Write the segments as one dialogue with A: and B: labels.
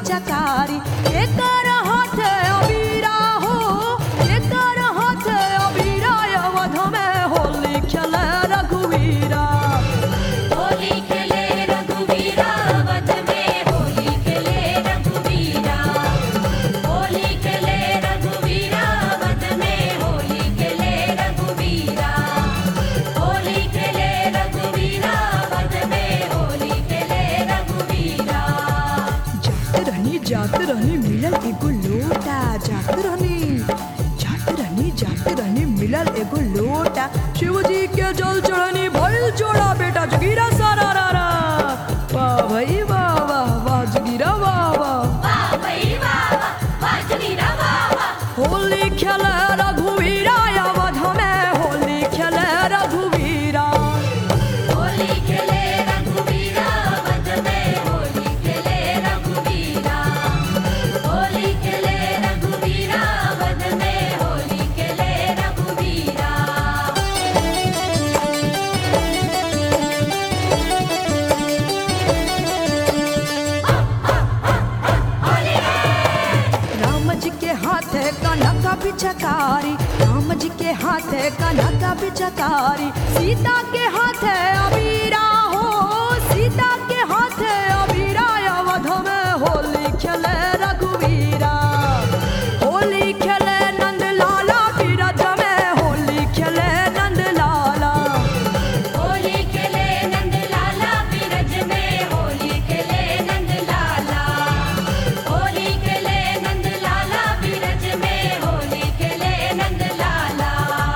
A: पिचकारी एकर हाथ अबीरा हो एकर हाथ अबीरा अवध में होली खेले रघुवीरा
B: होली खेले रघुवीरा वध में होली खेले रघुवीरा होली खेले रघुवीरा वध में होली खेले रघुवीरा होली खेले रघुवीरा वध में होली खेले रघुवीरा
A: जात रहनी जात रहनी मिलल एगो लोटा जात रहनी जात रहनी जात रहनी मिलल एगो लोटा शिवजी के जल चढ़नी भइल जोड़ा बेटा जगीरा सारा रा रा वाह भाई वाह वाह वाह जगीरा वाह वाह
B: वाह भई वाह वाह वाह जगीरा वाह वाह
A: होली खेले रघुवीरा अवध में होली खेले रघुवीरा
B: होली खेले रघुवीरा वध में होली खेले रघुवीरा होली खेले रघुवीरा वध में होली खेले रघुवीरा
A: राम जी के हाथ कनक पिचकारी राम जी के हाथ कनक पिचकारी सीता के हाथ अबीरा हो सीता के हाथ अबीरा अवध में होली खेले रघुवीरा होली खेले नंद लाला बिरज में होली खेले नंद लाला
B: होली खेले नंद लाला बिरज में होली खेले नंद लाला होली खेले नंद लाला बिरज में होली खेले नंद लाला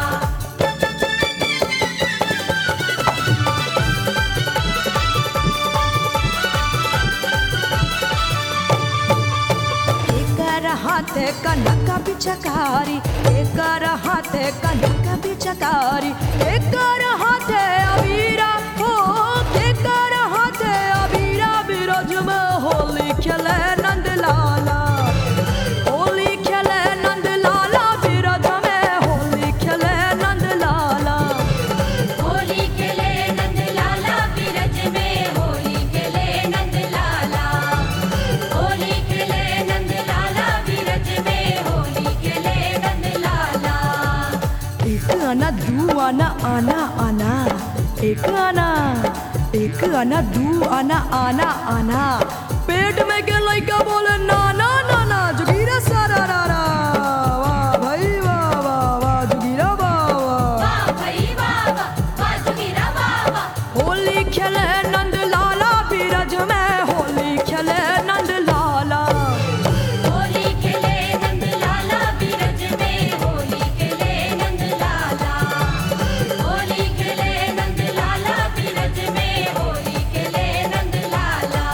A: एकर हाथ कनक पिचकारी एकर हाथ कनक पिचकारी एकर हाथ अबीरा हो एकर हाथ अबीरा बिरज में होली खेले नंद लाला होली खेले नंद लाला बिरज में होली खेले नंद लाला
B: होली खेले नंद लाला बिरज में होली खेले नंद लाला होली खेले नंद लाला बिरज में होली खेले नंद लाला
A: एक आना दू आना आना आना एक आना एक आना दू आना आना आना पेट में के लइका बोले नाना नाना जुगीरा सारा रा रा वाह भाई वाह वाह वाह जुगीरा वाह वाह
B: वाह भई वाह वाह वाह जगीरा वाह वाह
A: होली खेले नंद लाला बीरज में होली खेले नंद लाला
B: होली खेले नंद लाला बिरज में होली खेले नंद लाला होली खेले नंद लाला बिरज में होली खेले नंद लाला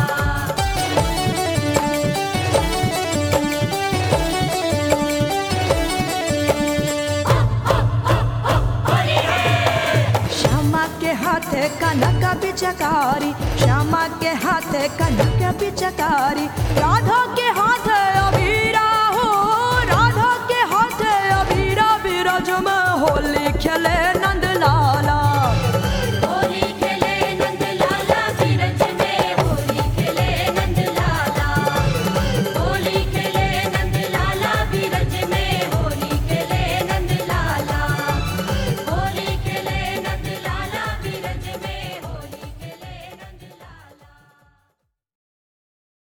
A: श्यामा के हाथ कनक पिचकारी श्यामा के हाथ कनक पिचकारी राधा के हाथ अबीरा हो राधा के हाथ अबीरा बिरज में होली खेले